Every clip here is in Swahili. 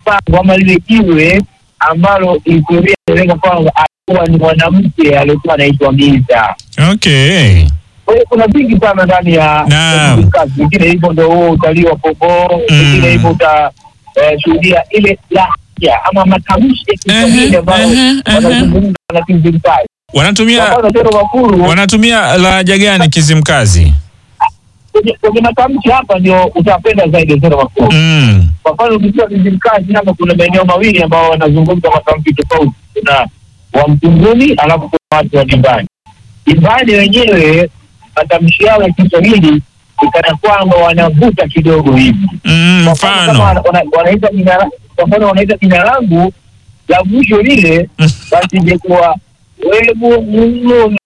pango ama lile jiwe ambalo historia inaeleza kwamba alikuwa ni mwanamke aliyekuwa anaitwa Giza. Okay. Kwa hiyo kuna vingi sana ndani ya Naam. ya kazi. Vingine hivyo ndo huo utalii wa popo, vingine hivyo utashuhudia ile lahja ama matamshi ya Kiswahili Ehe, ambayo ehe, ehe. wanazungumza na Kizimkazi. Wanatumia Kwa mfano Tero Makuru wanatumia lahaja gani Kizimkazi? kwenye kwenye matamshi hapa ndio utapenda zaidi Tero Makuru. Mm. Kwa mfano ukijua Kizimkazi hapa kuna maeneo mawili ambao wanazungumza matamshi tofauti. Kuna wa Mtunguni alafu kuna watu wa Dimbani. Dimbani wenyewe matamshi yao ya Kiswahili ni kana kwamba wanavuta kidogo hivi. Mm, Kwa mfano kama mfano. wana- wana- wanaita jina la- kwa mfano wanaita jina langu la mwisho lile, basi ingekuwa webu muna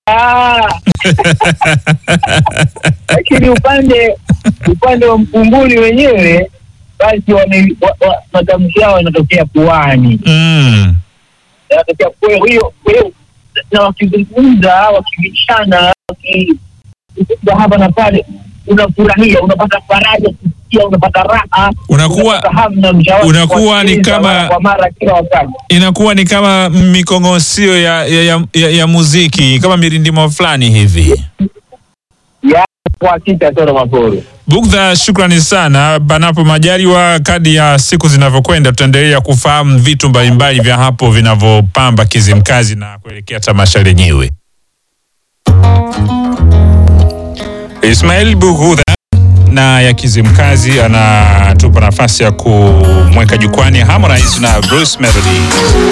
lakini upande upande wa mkunguni wenyewe basi wame- wa- wa- matamshi yao yanatokea puani Mm. yanatokea kwa hiyo kwa hiyo na wakizungumza wakibishana wakizungumza hapa na pale unafurahia unapata faraja kusikia unapata raha Unakuwa- unapata hamu na mshawasha unakuwa ni kuwasikiliza kama- mara kwa mara kila wakati Inakuwa ni kama mikongosio ya, ya, ya, ya, ya muziki kama mirindimo fulani hivi. ya kwa hakika Toro Maporo Bugdha, shukrani sana. Panapo majaliwa, kadi ya siku zinavyokwenda, tutaendelea kufahamu vitu mbalimbali vya hapo vinavyopamba Kizimkazi na kuelekea tamasha lenyewe. Ismail Bugudha na ya Kizimkazi anatupa nafasi ya kumweka jukwani Harmonize na Bruce Melody